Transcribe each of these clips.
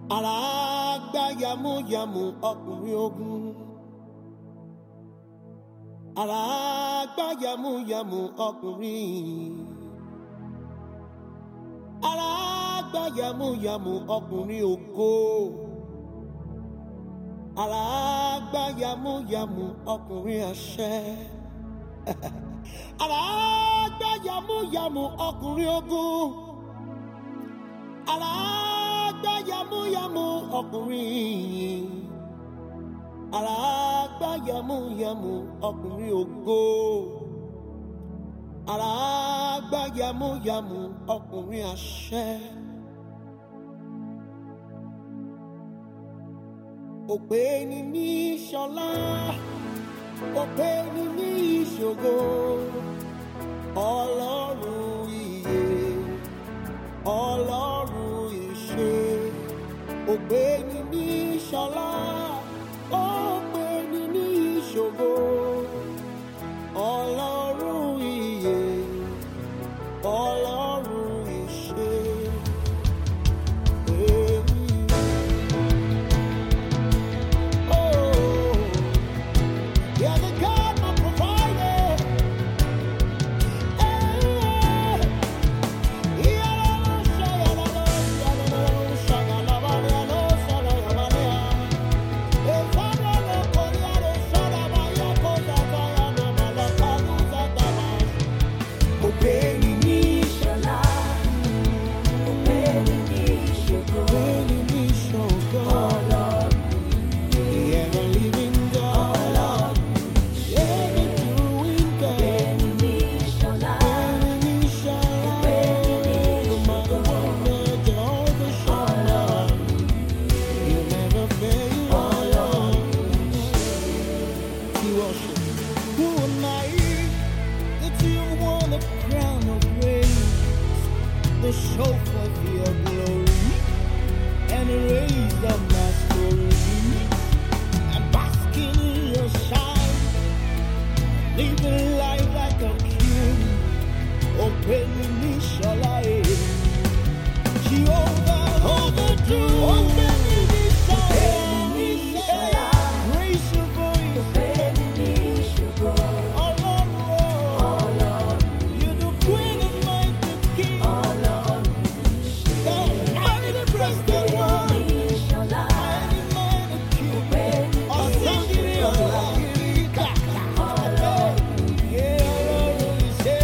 Ara gbá yamuyamu ọkùnrin ogun. Ara gbá yamuyamu ọkùnrin. Ara gbá yamuyamu ọkùnrin ògo. Ara gbá yamuyamu ọkùnrin àṣẹ. Ara gbá yamuyamu ọkùnrin ogun. Ara gbá yamuyamu ọkùnrin. Ara gbá yamuyamu ọkùnrin ògo. Ara gbá yamuyamu ọkùnrin àṣẹ. Òpè ni ní ṣọlá, òpè ni ní ìṣògo. Ọlọ́run ìyè, Ọlọ́run ìṣe. Òpè ni ní ṣọlá, òpè ni ní ìṣògo. Ọlọ́run ìyè, Ọlọ́run ìṣe. Èyí. Oh, you're the God my provider. Eh, Ṣọlá, òpè ni ní ìṣògo. Ọlọ́run òpè ni ní ṣọlá, òpè ni ní ìṣògo. Ọlọ́run Who am I that you want a crown of praise? the chauffeur of your glory and raise up my story. I'm basking in your shine, living life like a king. Open me, shall I? Jehovah, overdo. Open me, shall I? Raise your voice. òpè ni ní ìṣògo. Oh, Lord, Ọlọ́run you're the queen of mighty king. Ọlọ́run The mighty breasted one. ní ṣọlá, Mighty man of king. òpè ni ní Ọ̀sán-gírí ọ̀la-gírí kàkà. Yeah, Ọlọ́run ìṣe.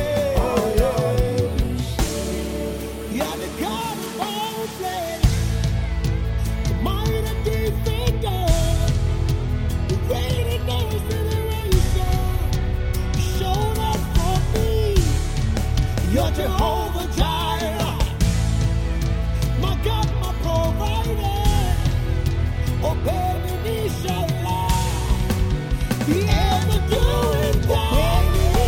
You are the God of all flesh. The mighty defender. The great and glorious generation. You showed up for me. You're Jehovah Jireh. My God, my provider. Oh, baby, inshallah. The ever doing God.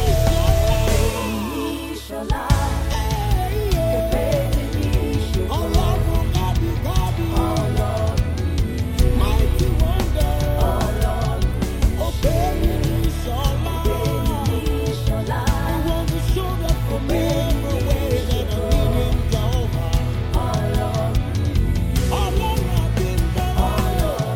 ní ṣọlá, Hey, òpè yeah. ni ní ìṣògo. Ọlọ́run gàdú gàdú. Ọlọ́run Mighty wonder. Ọlọ́run Oh, baby, inshallah. ní ṣọlá, You want to show up for me every way that I need him, Jehovah. Ọlọ́run Ọlọ́run àti ìdáná. Ọlọ́run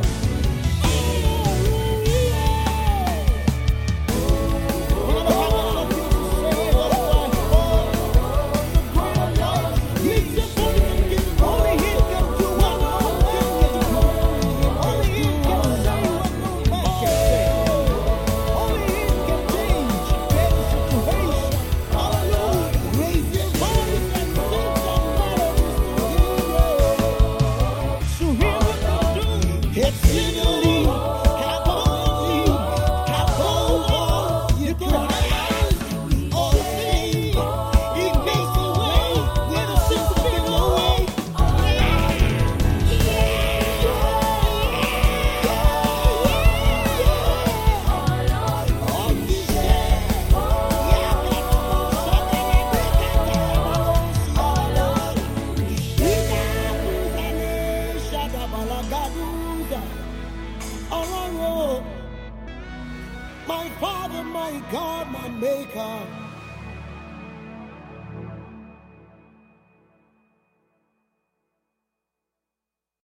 It's in your league. Have only, have only, you can have all things. He makes a way where there seems to be no way. All he said, My Father, my God, my Maker.